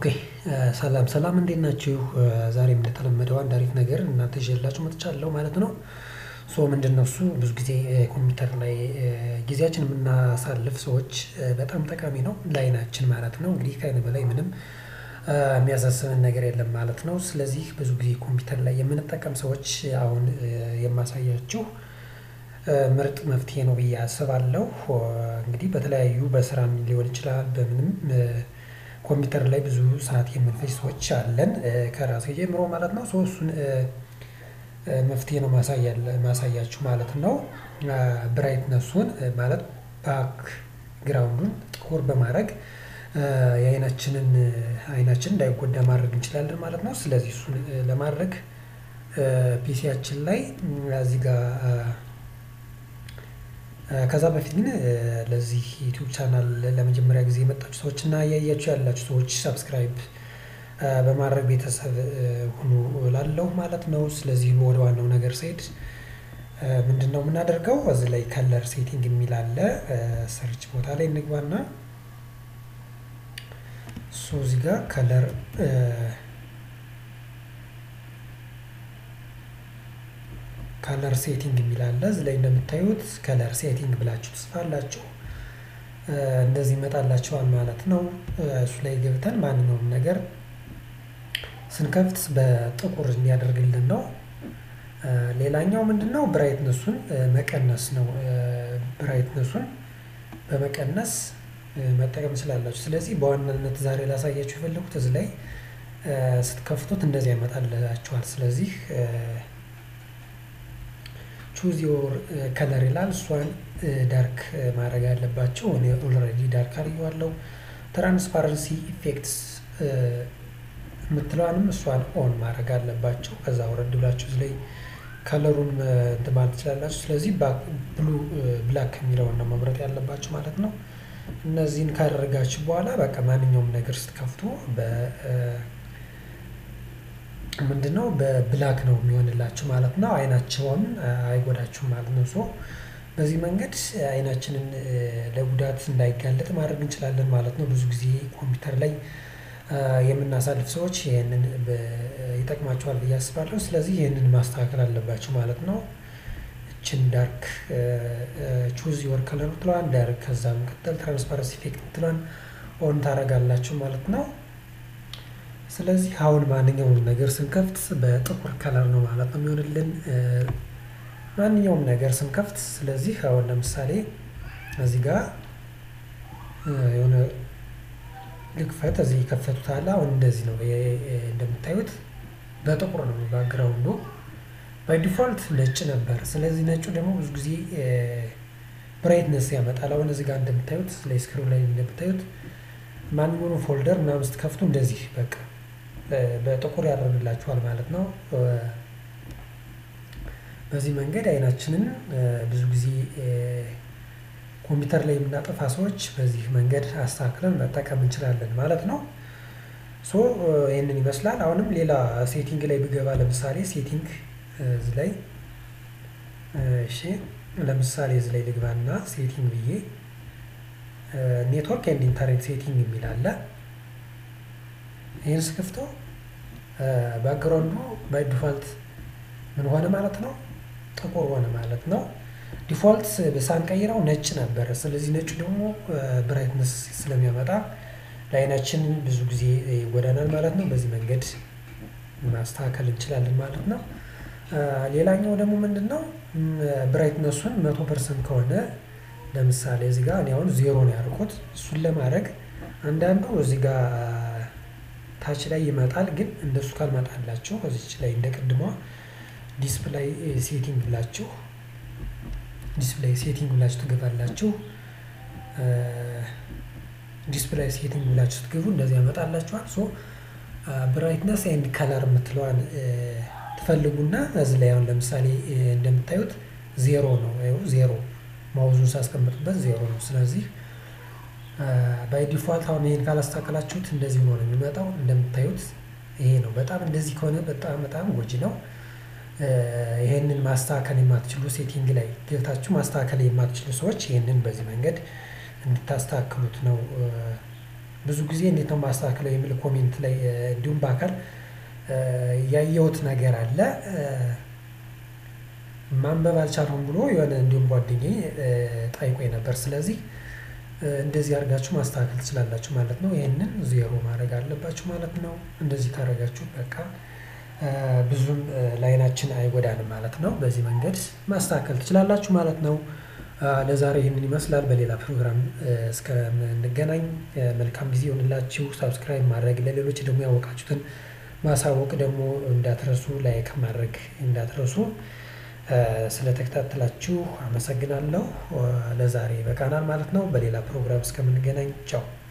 ሰላም ሰላም እንዴት ናችሁ? ዛሬም እንደተለመደው አንድ አሪፍ ነገር እናንተ ይዤላችሁ መጥቻለሁ ማለት ነው። ሶ ምንድነው እሱ ብዙ ጊዜ ኮምፒውተር ላይ ጊዜያችን የምናሳልፍ ሰዎች በጣም ጠቃሚ ነው ለአይናችን ማለት ነው። እንግዲህ ከአይን በላይ ምንም የሚያሳስበን ነገር የለም ማለት ነው። ስለዚህ ብዙ ጊዜ ኮምፒውተር ላይ የምንጠቀም ሰዎች አሁን የማሳያችሁ ምርጥ መፍትሄ ነው ብዬ አስባለሁ። እንግዲህ በተለያዩ በስራም ሊሆን ይችላል በምንም ኮምፒውተር ላይ ብዙ ሰዓት የምንፈጅ ሰዎች አለን ከራሴ ጀምሮ ማለት ነው። ሶ እሱን መፍትሄ ነው ማሳያችሁ ማለት ነው። ብራይትነሱን ማለት ባክ ግራውንዱን ጥቁር በማድረግ የአይናችንን አይናችን እንዳይጎዳ ማድረግ እንችላለን ማለት ነው። ስለዚህ እሱን ለማድረግ ፒሲያችን ላይ እዚህ ጋር ከዛ በፊት ግን ለዚህ ዩቲዩብ ቻናል ለመጀመሪያ ጊዜ የመጣችሁ ሰዎች እና እያያችሁ ያላችሁ ሰዎች ሰብስክራይብ በማድረግ ቤተሰብ ሁኑ እላለሁ ማለት ነው። ስለዚህ ወደ ዋናው ነገር ስሄድ ምንድነው የምናደርገው እዚህ ላይ ከለር ሴቲንግ የሚል አለ ሰርች ቦታ ላይ እንግባና ሶ እዚህ ጋር ከለር ከለር ሴቲንግ የሚል አለ እዚህ ላይ እንደምታዩት ከለር ሴቲንግ ብላችሁ ትጽፋላችሁ እንደዚህ ይመጣላችኋል ማለት ነው። እሱ ላይ ገብተን ማንኛውም ነገር ስንከፍት በጥቁር እንዲያደርግልን ነው። ሌላኛው ምንድነው ብራይትነሱን መቀነስ ነው። ብራይትነሱን በመቀነስ መጠቀም ትችላላችሁ። ስለዚህ በዋናነት ዛሬ ላሳያችሁ የፈለኩት እዚህ ላይ ስትከፍቱት እንደዚህ ያመጣላችኋል። ስለዚህ ቹዝ ዮር ከለር ይላል እሷን ዳርክ ማድረግ አለባቸው እኔ ኦልሬዲ ዳርክ አድርጌዋለሁ። ትራንስፓረንሲ ኢፌክትስ የምትለዋንም እሷን ኦን ማድረግ አለባቸው። ከዛ ወረድ ብላችሁ እዚህ ላይ ከለሩን እንትን ማለት ትችላላችሁ። ስለዚህ ብሉ ብላክ የሚለውን ነው መምረጥ ያለባችሁ ማለት ነው። እነዚህን ካደረጋችሁ በኋላ በቃ ማንኛውም ነገር ስትከፍቱ በ ምንድነው በብላክ ነው የሚሆንላችሁ ማለት ነው። አይናቸውን አይጎዳችሁም ማለት ነው። ሶ በዚህ መንገድ አይናችንን ለጉዳት እንዳይጋለጥ ማድረግ እንችላለን ማለት ነው። ብዙ ጊዜ ኮምፒውተር ላይ የምናሳልፍ ሰዎች ይህንን ይጠቅማቸዋል ብዬ አስባለሁ። ስለዚህ ይህንን ማስተካከል አለባችሁ ማለት ነው። እችን ዳርክ ቹዝ ዮር ከለር ምትለዋን ዳርክ ከዛ መቀጠል ትራንስፓረንሲ ኢፌክት ምትለዋን ኦን ታደርጋላችሁ ማለት ነው። ስለዚህ አሁን ማንኛውም ነገር ስንከፍት በጥቁር ከለር ነው ማለት ነው የሚሆንልን። ማንኛውም ነገር ስንከፍት ስለዚህ አሁን ለምሳሌ እዚህ ጋር የሆነ ልክፈት እዚህ የከፈቱት አለ አሁን እንደዚህ ነው እንደምታዩት በጥቁር ነው ባክግራውንዱ ባይ ዲፎልት ነጭ ነበር። ስለዚህ ነጩ ደግሞ ብዙ ጊዜ ብራይትነስ ያመጣል። አሁን እዚህ ጋር እንደምታዩት ላይ ስክሪኑ ላይ እንደምታዩት ማንኛውንም ፎልደር ምናምን ስትከፍቱ እንደዚህ በቃ በጥቁር ያደርግላችኋል ማለት ነው። በዚህ መንገድ አይናችንን ብዙ ጊዜ ኮምፒውተር ላይ የምናጠፋ ሰዎች በዚህ መንገድ አስተካክለን መጠቀም እንችላለን ማለት ነው። ሶ ይህንን ይመስላል። አሁንም ሌላ ሴቲንግ ላይ ብገባ ለምሳሌ ሴቲንግ እዚህ ላይ እሺ ለምሳሌ እዚህ ላይ ልግባና ሴቲንግ ብዬ ኔትወርክ ኤንድ ኢንተርኔት ሴቲንግ የሚል አለ። ይህን ስከፍተው ባክግራውንዱ ባይ ዲፋልት ምን ሆነ ማለት ነው? ጥቁር ሆነ ማለት ነው። ዲፋልት ሳንቀይረው ነጭ ነበረ። ስለዚህ ነጩ ደግሞ ብራይትነስ ስለሚያመጣ ለአይናችን ብዙ ጊዜ ይጎዳናል ማለት ነው። በዚህ መንገድ ማስተካከል እንችላለን ማለት ነው። ሌላኛው ደግሞ ምንድነው ብራይትነሱን መቶ ፐርሰንት ከሆነ ለምሳሌ እዚህ ጋር እኔ አሁን ዜሮ ነው ያደረኩት። እሱን ለማድረግ አንዳንዱ እዚህ ጋር ታች ላይ ይመጣል። ግን እንደሱ ካልመጣላችሁ እዚች ላይ እንደ ቅድሟ ዲስፕላይ ሴቲንግ ብላችሁ ዲስፕላይ ሴቲንግ ብላችሁ ትገባላችሁ። ዲስፕላይ ሴቲንግ ብላችሁ ስትገቡ እንደዚህ ያመጣላችኋል። ሶ ብራይትነስ ኤንድ ከለር የምትለዋን ትፈልጉና እዚህ ላይ አሁን ለምሳሌ እንደምታዩት ዜሮ ነው ዜሮ ማውዙን ሳስቀምጥበት ዜሮ ነው። ስለዚህ ባይ ዲፋልት አሁን ይሄን ካላስተካከላችሁት እንደዚህ ሆኖ ነው የሚመጣው። እንደምታዩት ይሄ ነው። በጣም እንደዚህ ከሆነ በጣም በጣም ጎጂ ነው። ይሄንን ማስተካከል የማትችሉ ሴቲንግ ላይ ገብታችሁ ማስተካከል የማትችሉ ሰዎች ይሄንን በዚህ መንገድ እንድታስተካክሉት ነው ብዙ ጊዜ እንዴት ነው ማስተካከለው የሚል ኮሜንት ላይ እንዲሁም በአካል ያየሁት ነገር አለ። ማንበብ አልቻልኩም ብሎ የሆነ እንዲሁም ጓደኛዬ ጠይቆኝ ነበር። ስለዚህ እንደዚህ አድርጋችሁ ማስተካከል ትችላላችሁ ማለት ነው። ይሄንን ዜሮ ማድረግ አለባችሁ ማለት ነው። እንደዚህ ካደረጋችሁ በቃ ብዙም ለአይናችን አይጎዳንም ማለት ነው። በዚህ መንገድ ማስተካከል ትችላላችሁ ማለት ነው። ለዛሬ ይህንን ይመስላል። በሌላ ፕሮግራም እስከምንገናኝ መልካም ጊዜ ይሁንላችሁ። ሳብስክራይብ ማድረግ ለሌሎች ደግሞ ያወቃችሁትን ማሳወቅ ደግሞ እንዳትረሱ፣ ላይክ ማድረግ እንዳትረሱ። ስለተከታተላችሁ አመሰግናለሁ። ለዛሬ ይበቃናል ማለት ነው። በሌላ ፕሮግራም እስከምንገናኝ ቻው።